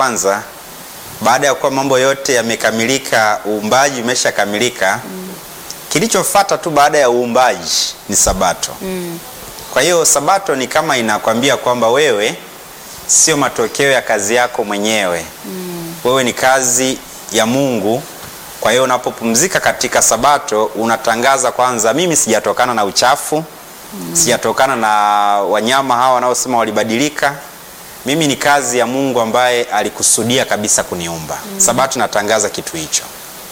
kwanza, baada ya kuwa mambo yote yamekamilika, uumbaji umeshakamilika, kilichofuata tu baada ya uumbaji ni Sabato. Kwa hiyo Sabato ni kama inakwambia kwamba wewe sio matokeo ya kazi yako mwenyewe. Wewe ni kazi ya Mungu. Kwa hiyo unapopumzika katika Sabato unatangaza kwanza, mimi sijatokana na uchafu, sijatokana na wanyama hawa wanaosema walibadilika. Mimi ni kazi ya Mungu ambaye alikusudia kabisa kuniumba. Sabato inatangaza kitu hicho.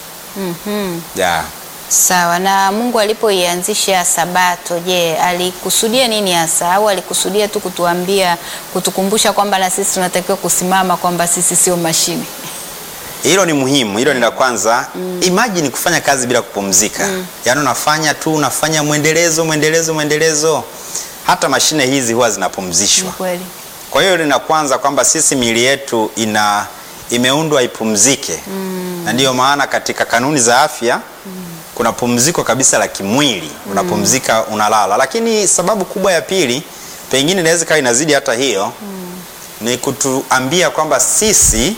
Yeah. Sawa. Na Mungu alipoianzisha Sabato, je, alikusudia nini hasa, au alikusudia tu kutuambia, kutukumbusha kwamba na sisi tunatakiwa kusimama, kwamba sisi sio mashine? Hilo ni muhimu, hilo ni la kwanza. Imagine kufanya kazi bila kupumzika, yaani unafanya tu unafanya mwendelezo mwendelezo mwendelezo. Hata mashine hizi huwa Ni zinapumzishwa. kweli. Kwa hiyo lina kwanza kwamba sisi miili yetu ina imeundwa ipumzike, na ndiyo maana katika kanuni za afya kuna pumziko kabisa la kimwili, unapumzika unalala. Lakini sababu kubwa ya pili, pengine inaweza ikawa inazidi hata hiyo, ni kutuambia kwamba sisi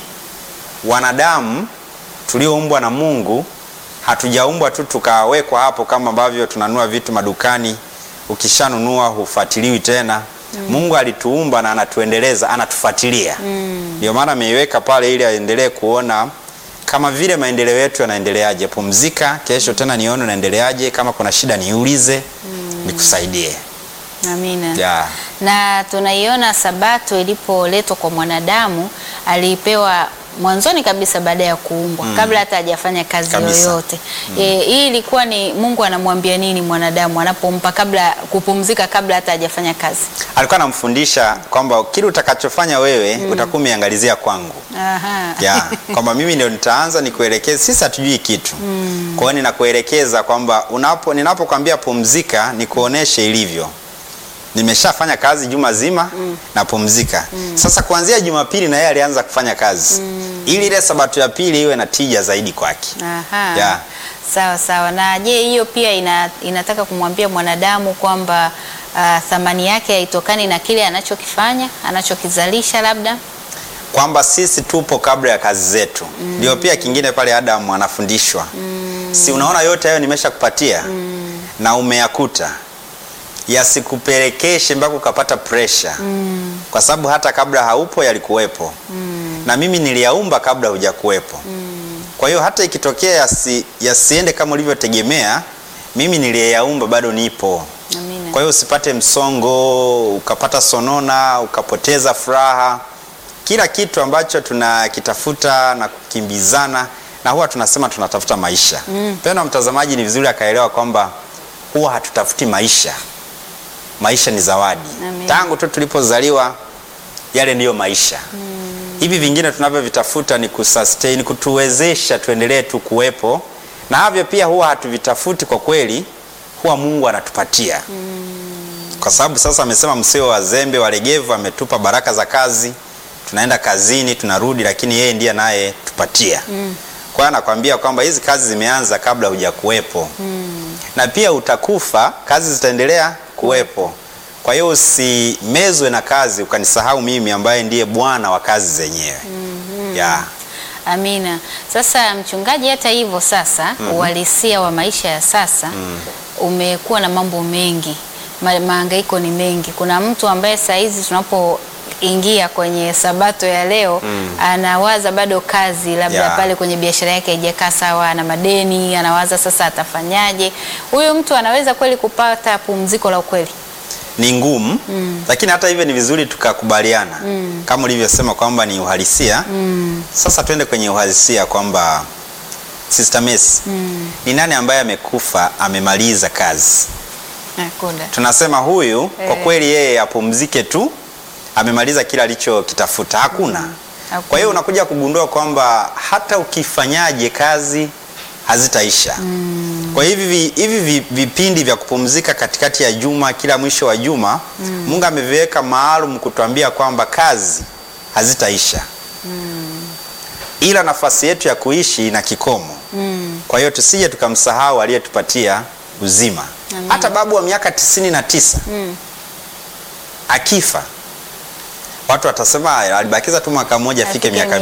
wanadamu tulioumbwa na Mungu hatujaumbwa tu tukawekwa hapo kama ambavyo tunanunua vitu madukani, ukishanunua hufuatiliwi tena. Mungu alituumba na anatuendeleza, anatufuatilia. Ndio maana ameiweka pale ili aendelee kuona kama vile maendeleo yetu yanaendeleaje. Pumzika, kesho tena nione unaendeleaje, kama kuna shida niulize, nikusaidie. Amina. Yeah. Na tunaiona Sabato ilipoletwa kwa mwanadamu, alipewa mwanzoni kabisa baada ya kuumbwa, kabla hata hajafanya kazi Kabisa. yoyote. E, hii ilikuwa ni Mungu anamwambia nini mwanadamu anapompa kabla kupumzika, kabla hata hajafanya kazi? Alikuwa anamfundisha kwamba kile utakachofanya wewe utakuwa umeangalizia kwangu. Aha. ya kwamba mimi ndio nitaanza nikuelekeze. Sisi hatujui kitu, kwa hiyo ninakuelekeza kwamba unapo ninapokwambia pumzika, nikuoneshe ilivyo. Nimeshafanya kazi juma zima napumzika. Sasa kuanzia Jumapili na yeye alianza kufanya kazi ili ile Sabato ya pili iwe na tija zaidi kwake. Aha. Yeah. Sawa sawa. Na je, hiyo pia ina, inataka kumwambia mwanadamu kwamba ah, thamani yake haitokani na kile anachokifanya anachokizalisha labda kwamba sisi tupo kabla ya kazi zetu. Ndio pia kingine pale Adamu anafundishwa, si unaona yote hayo nimeshakupatia na umeyakuta, yasikupelekeshe mpaka ukapata presha, kwa sababu hata kabla haupo yalikuwepo, na mimi niliyaumba kabla hujakuwepo. Kwa hiyo hata ikitokea yasi, yasiende kama ulivyotegemea, mimi niliyaumba bado nipo. Amina. Kwa hiyo usipate msongo, ukapata sonona, ukapoteza furaha. Kila kitu ambacho tunakitafuta na kukimbizana na huwa tunasema tunatafuta maisha. Mpendwa mtazamaji, ni vizuri akaelewa kwamba huwa hatutafuti maisha. Maisha ni zawadi. Amen. Tangu tu tulipozaliwa yale ndiyo maisha. Hivi vingine tunavyovitafuta ni kusustain, kutuwezesha tuendelee tu kuwepo, na havyo pia huwa hatuvitafuti kwa kweli, huwa Mungu anatupatia kwa sababu sasa amesema msio wazembe walegevu, ametupa baraka za kazi, tunaenda kazini tunarudi, lakini yeye ndiye naye tupatia. Kwa hiyo anakwambia kwamba hizi kazi zimeanza kabla hujakuwepo na pia utakufa, kazi zitaendelea kuwepo. Kwa hiyo usimezwe na kazi ukanisahau mimi ambaye ndiye Bwana wa kazi zenyewe. yeah. Amina. Sasa mchungaji, hata hivyo sasa uhalisia wa maisha ya sasa umekuwa na mambo mengi, Ma, mahangaiko ni mengi. Kuna mtu ambaye saa hizi tunapoingia kwenye sabato ya leo anawaza bado kazi labda Yeah. pale kwenye biashara yake haijakaa sawa, ana madeni, anawaza sasa atafanyaje. Huyu mtu anaweza kweli kupata pumziko la ukweli? ni ngumu lakini hata hivyo ni vizuri tukakubaliana kama ulivyosema kwamba ni uhalisia sasa twende kwenye uhalisia kwamba Sister Messi ni nani ambaye amekufa amemaliza kazi Hakuna. tunasema huyu kwa Eh. kweli yeye apumzike tu amemaliza kile alichokitafuta hakuna Hakuna. kwa hiyo unakuja kugundua kwamba hata ukifanyaje kazi hazitaisha kwa hivi vi- hivi vi- vipindi vya kupumzika katikati ya juma kila mwisho wa juma Mungu ameviweka maalum kutuambia kwamba kazi hazitaisha ila nafasi yetu ya kuishi ina kikomo kwa hiyo tusije tukamsahau aliyetupatia uzima Amen. hata babu wa miaka tisini na tisa akifa watu watasema "Ah, alibakiza tu mwaka mmoja afike Afike miaka